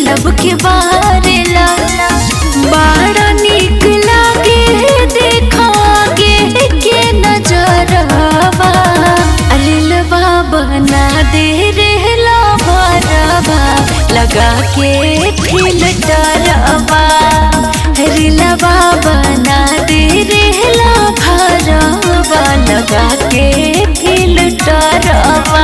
लब के बारेला बड़ा निक लागे देखा के के नजरवा अलिलवा बना दे रहला भरवा लगा के फिल्टरवा रिलवा बना दे रहला भरवा लगा के फिल्टरवा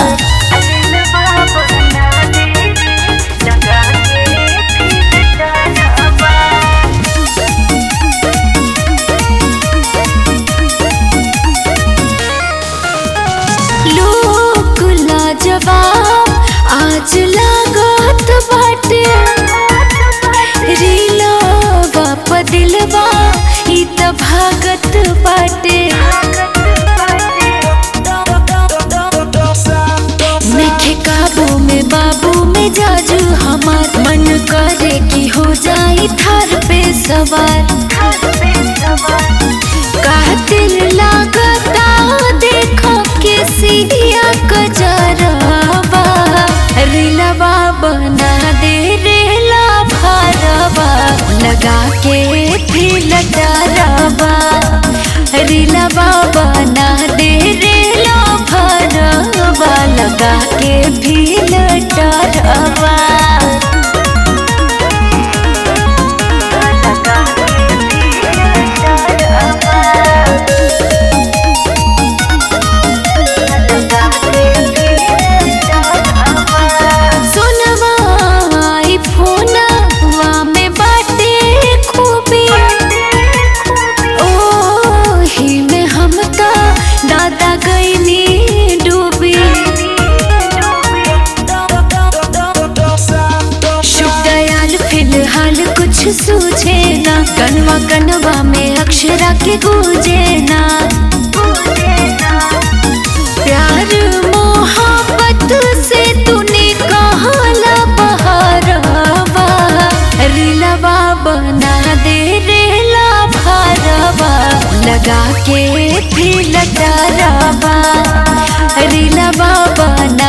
लोक लाजवाब आज लागत बाटे रीलवा प दिलवा ई त भागत बाटे नखे काबू में बाबू में जाजू हमार मन करे कि हो जाई थार पे सवार कातिल लागता देखो के सिया कजरवा रिलवा बना दे रेला भरवा लगा के फिल्टरवा रिलवा बना दे रेला भरवा लगा के फिल्टरवा सोनवा आई फोनवा में बाटे खूबी ओही में हम त दादा गईनी डूबी शुभ दयाल फिलहाल कुछ सूझे ना कनवा कनवा में अक्षरा के गूंजे ना प्यार मोहब्बत से तूने कहला बहरवा रिलवा बना दे रेला भरवा लगा के फिल्टरवा रिलवा बना